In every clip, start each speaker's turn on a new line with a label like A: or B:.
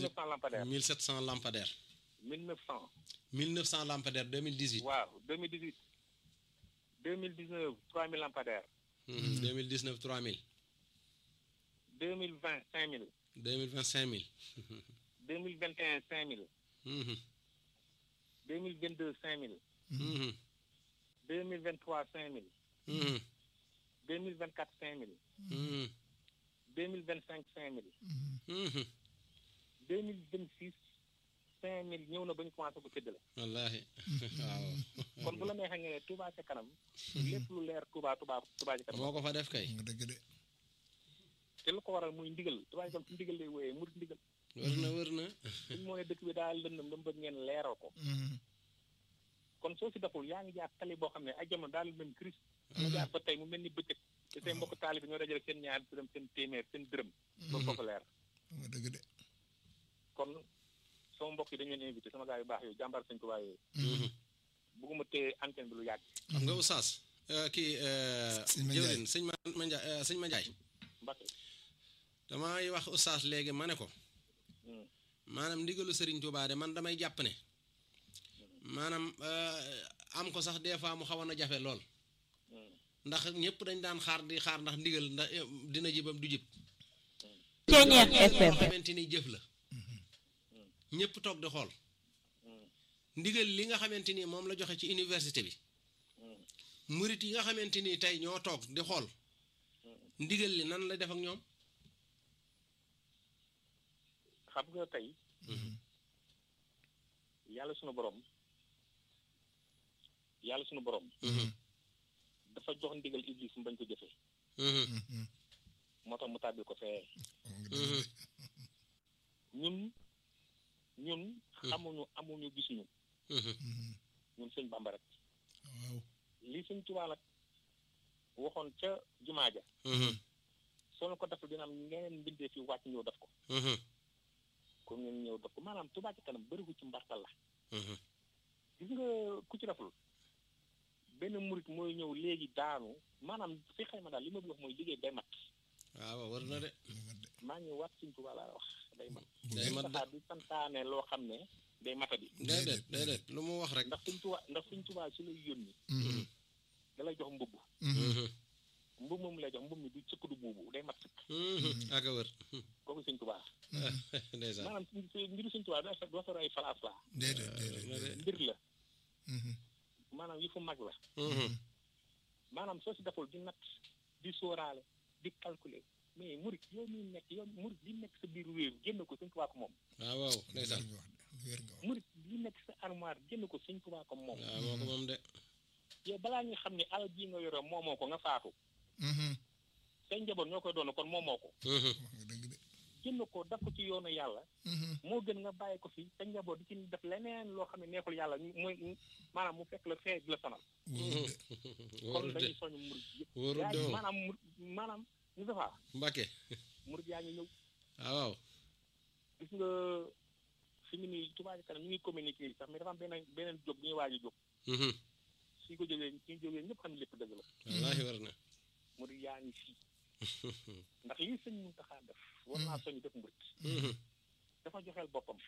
A: 1900 lampadaires
B: 1700 lampadaires
A: 1900
B: 1900 lampadaires 2018
A: waaw 2018 2019 3000 lampadaires
B: Mhm, 2019 3000
A: 2020 5000
B: 2020 5000
A: 2021 5000
B: Mhm,
A: 2022 5000
B: mhm,
A: 2023 5000
B: mhm,
A: 2024 5000
B: mhm,
A: 2025 5000
B: mhm.
A: 2026 5000 ñëw na ba ñu commencé ko séddale
B: wallaahi waaw
A: kon bu la neexee nga ne Touba ca kanam lépp lu leer Touba Touba Touba ca kanam
B: moo ko fa def kay
C: nga dëgg de
A: te lu ko waral muy ndigal Touba ca kanam ci ndigal lay wooyee murit ndigal
B: wër na wër na
A: suñ moo ne dëkk bi daal lëndëm dama bëgg ngeen leeral ko kon soo si deful yaa ngi jaar tali boo xam ne ay jamono daal mel Christ nga jaar ba tey mu mel ni bëccëg te seen mbokk taali bi ñoo dajale seen ñaar dërëm seen téeméer seen dërëm ba foofu leer
C: nga dëgg de
A: kon sama mbokk yi dañu leen invité sama gars yu baax yooyu jàmbar sëñ Tuubaa yooyu
B: Mhm.
A: bëgguma téye antenne bi lu yàgg
B: xam nga oustaz euh, kii euh,
C: Sëñ Mandiaye.
B: jëwrin sëñ ma Mandiaye euh, sëñ Mandiaye
A: Mbacke
B: damay wax oustaz léegi ma ne ko
A: Hmm.
B: maanaam ndigalu Serigne Touba de man damay jàpp ne maanaam euh, am ko sax des fois mu xawoon a jafe lool
A: Hmm.
B: ndax ñëpp dañ daan xaar di xaar ndax ndigal ndax eh, dina jibam du jib
D: Ceeñeex FM
B: loo xamante ni jëf la ñëpp toog di xool
A: Hmm.
B: ndigal li nga xamante ni moom la joxe ci université bi
A: Hmm.
B: murit yi nga xamante ni tey ñoo toog di xool ndigal li nan la def ak ñoom
A: xam nga tey yàlla sunu borom yàlla sunu borom dafa jox ndigal iblis mu bañ ko jëfee moo tax mu tàbbil ko fee
C: nga dëgg de
A: ñun ñun xamuñu amuñu gisuñu ñun sëñ Bamba rek
C: waaw
A: lii sëñ Tuubaa nag waxoon ca jumaa ja soo leen ko deful dina am ngeen mbindee fi wàcc ñëw def ko comme ngeen ñëw def ko maanaam Tuubaa ci kanam bëriwu ci mbartal la gis nga ku ci deful benn murit mooy ñëw léegi daanu maanaam fi xayma daal li ma bëgg wax mooy liggéey day mat
B: waaw war na de
A: maa ngi wax sëñ Tuubaa laa wax day mat
B: day mat de
A: saxaar di santaane loo xam ne day matadi
B: déedéet déedéet lu mu wax rek
A: ndax sëñ Tuubaa ndax sëñ Tuubaa su lay yónni da lay jox mbubb mbubb moom lay jox mbubb mi du sëkk du buubu day mat sëkk
B: ak a wër
A: kooku sëñ Tuubaa
B: ndeysaan
A: maanaam suñ- mbiru sëñ Tuubaa doo doo sor ay falaas la
C: déedéet déedéet déedéet
A: mbir la maanaam yi fu mag la maanaam soo si deful di natt di sóoraale di calculer mais murit yow mi nekk yow murit li nekk sa biir réew génn ko sëñ Tuubaa ko moom
B: waaw waaw
C: lu wér
B: ndeysaan
C: nga wax de lu wér nga wax
A: murit li nekk sa armoire génn ko sëñ Tuubaa ko moom
B: waaw moo ko moom de
A: yow balaa ñu xam ne alal bii nga yore moomoo ko nga faatu say njaboot ñoo koy doon kon moomoo ko
C: wax nga dëgg de
A: génn ko daf ko ci yoonu yàlla moo gën nga bàyyi ko fi sa njaboot di ci def leneen loo xam ne neexul yàlla muy maanaam mu fekk la fee di la sonal
C: wóorul de
A: kon
B: wóorul de
A: dañuy soñu murit yëpp
B: wóorul
A: yaa
B: de
A: ngi
B: moom
A: maanaam mur maanaam ñu defaa
B: Mbacke
A: murit yaa ngi ñëw
B: waaw waaw
A: gis nga fi mu nii Touba Ca Kanam ñu ngi communiqué sax mais dafa am beneen beneen jóg bu ñuy waaj a jóg suñ ko jógee suñ jógee ñëpp xam ne lépp dëgg la
B: wallaahi war na
A: murit yaa ngi fii ndax lii sëñ Muntaxa def war naa soñu def murit dafa joxeel boppam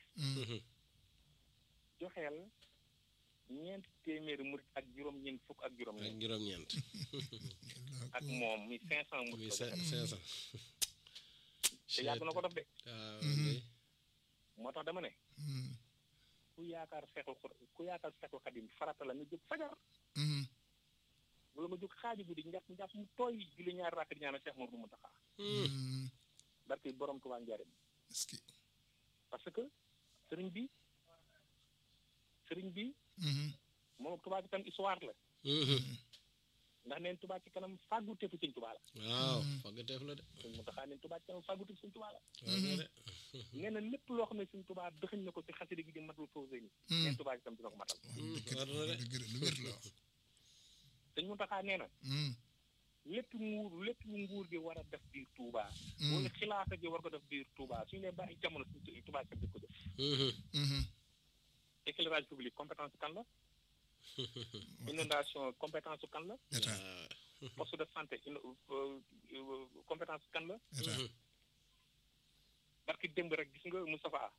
A: joxeel ñeent téeméeri murit ak juróom-ñeent fukk ak
B: ak
A: juróom-ñeent
B: juróom-ñeent
A: ak moom mi cinq cent
B: muy
A: murit la
B: cinq
A: joxeel
B: cent
A: te yàgg na ko def de
B: waaw day
A: moo tax dama ne ku yaakaar seexul xur- ku yaakaar seexul xadim farata la nga jóg fajar wala nga jóg xaaju guddi njàpp njàpp mu tooy julli ñaari rakk di ñaanal Seex Mamadu Muntaxa barke borom Tuubaa njaareem
C: est-ce que
A: parce que sëriñ bi sëriñ bi moom ak Tuubaa ci kanam histoire la ndax neen Tuubaa ci kanam fàggu tefu sëñ Tuubaa la
B: waaw faggateef la de
A: sëñ Muntaxa neen Tuubaa ci kanam fàggu tefu sëñ Tuubaa la
B: war na de
A: nee na lépp loo xam ne sëñ Tuubaa dëxëñ na ko ci xasida gi di matul fawsé ni neen Tuubaa ci kanam dina ko matal
C: wax dëgg
B: war
C: de
B: na de
C: wax dëgg de lu wér la wax
A: sëñ Muntaxa nee na lépp nguur lépp lu nguur gi war a def biir Touba. wala xilaafa gi war ko def biir Touba suñu leen bàyyi jamono suñu Touba kat di ko def. éclairage public compétence kan la. inondation compétence kan la.
C: état
A: poste de santé ino- euh, euh, compétence kan la.
C: état
A: barki démb rek gis nga Moustapha